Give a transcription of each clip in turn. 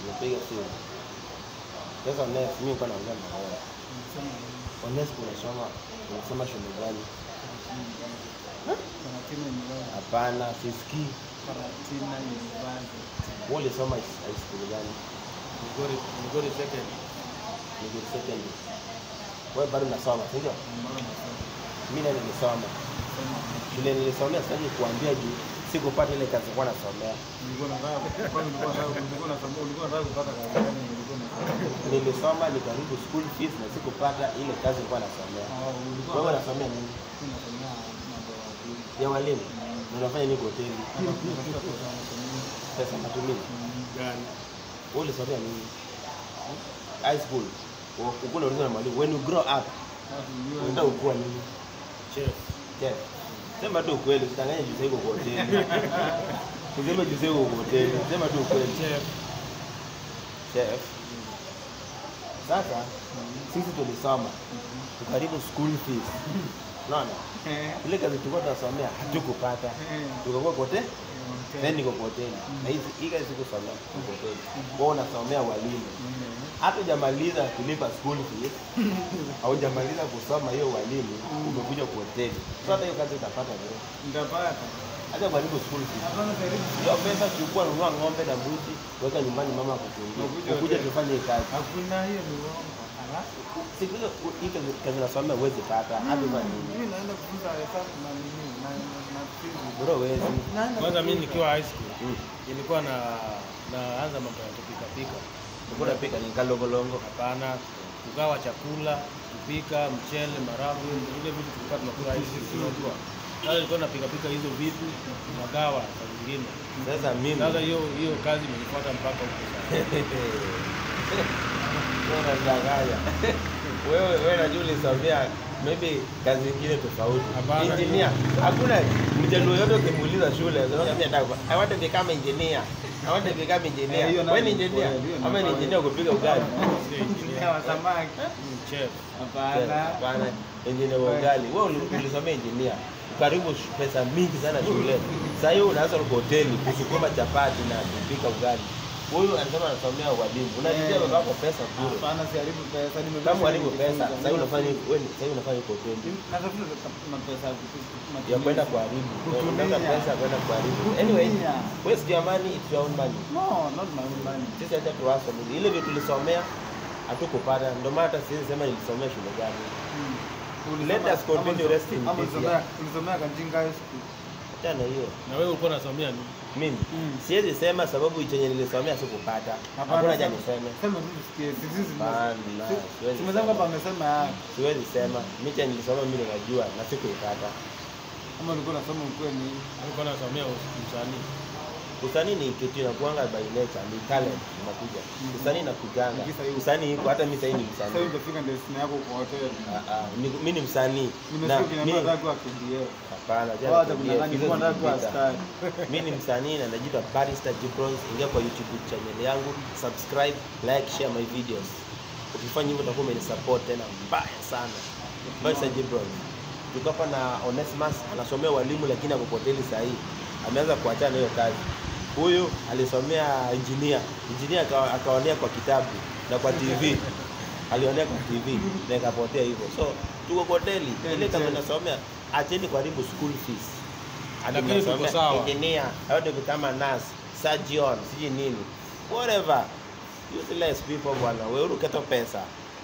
Nimepiga simu. Sasa next mimi nilikuwa naongea na wewe. Unasema Honest unasoma unasoma shule gani? Karatina University. Hapana, sisikii. Karatina University. Wewe ulisoma high high school gani? Migori Migori second. Niko second. Wewe bado unasoma, si ndio? Mbona nasema? Mimi na nilisoma. Shule nilisomea sitaki kuambia juu sikupata ile kazi nilikuwa nasomea. Nilikuwa nataka kwani nilikuwa nataka nilikuwa nataka ulikuwa nataka kupata kazi gani nilikuwa nataka. Nilisoma nikaribu school fees na sikupata ile kazi nilikuwa nasomea. Ah, ulikuwa Wewe unataka unasomea nini? unasomea mambo ya waziri. Ya walimu. Na unafanya nini kwa hoteli? Unatafuta pesa unasomea. Pesa matumizi. Gani? Wewe ulisomea nini? High school. Ukuna uliza na mwalimu when you grow up unataka kuwa nini? Chef. Chef. Sema tu ukweli, usidanganye juu sasa uko kwa hoteli. Useme juu sasa uko kwa hoteli. Sema tu ukweli. Chef. Chef. Sasa sisi tulisoma tukaribu school fees. Unaona? Ile kazi tulikuwa tunasomea hatukupata. Tukakuwa kote then niko kwa hoteli. Na hizi hii kazi sikusomea kwa hoteli. Wewe unasomea walimu. Hata hujamaliza kulipa school fees, haujamaliza kusoma hiyo walimu, umekuja kwa hoteli. So hata hiyo kazi utapata leo. Ndapata. Hata kulipa school fees. Hapana karibu. Hiyo pesa chukua, nunua ng'ombe na mbuzi, weka nyumbani, mama akuchungia. Ukuje Ukuje hoteli. tufanye hii kazi. Hakuna hiyo ni uongo. Ala. Siku hizo u- hii kazi kazi nasomea huwezi pata. Hata kwa nini? Mimi naenda kufunza hesabu na nini na na physics. Bro huwezi. Naenda Kwanza mimi kufunza. nikiwa high school Mm. ilikuwa na naanza mambo ya kupika pika. Ulikuwa unapika ni kalongolongo. Hapana, kugawa chakula, kupika mchele, maharagwe, ile vitu tulikuwa tunakula high school tunajua. Sasa nilikuwa napika pika hizo vitu, nagawa saa zingine. Sasa mimi Sasa hiyo hiyo kazi imenifuata mpaka huko sasa. Wewe unadanganya. Wewe wewe najua ulisomea maybe kazi nyingine tofauti. Hapana. Engineer. Hakuna mjaluo yote ukimuuliza shule, anakuambia nataka kuwa- I want to become engineer. I want to become engineer. Eh, hiyo Wewe ni nayo engineer ni kweli, hiyo ama ni ni kweli. engineer kupiga ugali? Engineer wa samaki. Mm, Chef. Hapana. Hapana, engineer wa ugali. Wewe uli- ulisomea engineer. Karibu sh- pesa mingi sana shule. Sasa hiyo unaanza kwa hoteli kusukuma chapati na kupika ugali. Huyu anasema anasomea ualimu. Unajibia Eh. baba yako pesa bure. Hapana siharibu pesa. Nimebeba Kama uharibu pesa, nikifunza. sasa hivi unafanya wewe ni- sasa hivi unafanya kwa hoteli. Natafuta mapesa ya kutu- ya matumizi. kwenda kuharibu. Kutumia. Unataka pesa ya kwenda kuharibu. Kutumia. Anyway, waste your money, it's your own money. No, not my own money. Sisi acha tuwaso ile vitu tulisomea hatukupata, ndio maana hata siwezi sema nilisomea shule gani. Mm. Let us continue rest in Ama peace, ulisomea- yeah. ulisomea Kantinga High School. Achana hiyo. Na wewe ulikuwa unasomea nini? Mimi Mm. siwezi sema sababu chenye nilisomea sikupata. Hapana, Hakuna cha sema- niseme. Sema tu tusikie. Sisi sisi- Hapana, si- siwezi Tumesema sema. hapa amesema ya. Siwezi sema. Mimi chenye nilisoma mimi ninajua na sikuipata. Ama ulikuwa unasoma ukweli. Ulikuwa unasomea usanii. Usanii ni kitu inakuanga by nature, ni talent inakuja. Usanii inakujanga. Nikisa hiyo. Usanii iko hata mimi sasa hivi ni Sasa msanii. utafika destination yako kwa hotel. Ah, ah, ni- mimi ni msanii. Na Nimesikia ukiniambia mimi unataka kuwa KDF. hapana, Wao jana hata kudanganya hizo kwa unataka kuwa zilipita. askari. Mimi ni msanii na najiita Barrister Gibrons. Ingia kwa YouTube channel yangu, subscribe, like, share my videos. Ukifanya hivyo utakuwa umenisupport tena mbaya sana. Barrister Gibrons. Tuko hapa na Onesimus anasomea walimu lakini ako kwa hoteli saa hii. Ameanza kuachana na hiyo kazi. Huyu alisomea engineer. Engineer aka- akaonea kwa kitabu na kwa TV. Alionea kwa TV na ikapotea hivyo. So tuko kwa hoteli. Ile kama nasomea acheni kuharibu school fees. Hadi Lakini tuko mnasomea sawa. engineer, how to become a nurse, surgeon, sijui nini. Whatever. Useless people bwana. Wewe uketo pesa.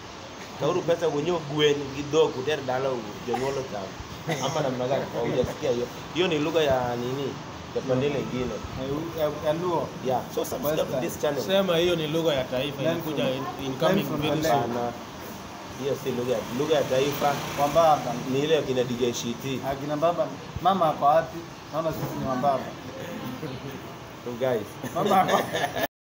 Kauru pesa wenyewe gwen kidogo tena dalo jonyolo tam. Ama namna gani? Hujasikia hiyo. Hiyo ni lugha ya nini? Ya pande nyingine. Ya- ya- ya Luo. Yeah. So subscribe to this channel. Sema hiyo ni lugha ya taifa Learn inakuja from- in- incoming learn from very the soon. Sana. Hiyo si lugha ya lugha ya taifa Wambaba. ni ile ya kina DJ Shiti. Akina baba, mama ako wapi? Naona sisi ni wambaba. So guys. Mama ako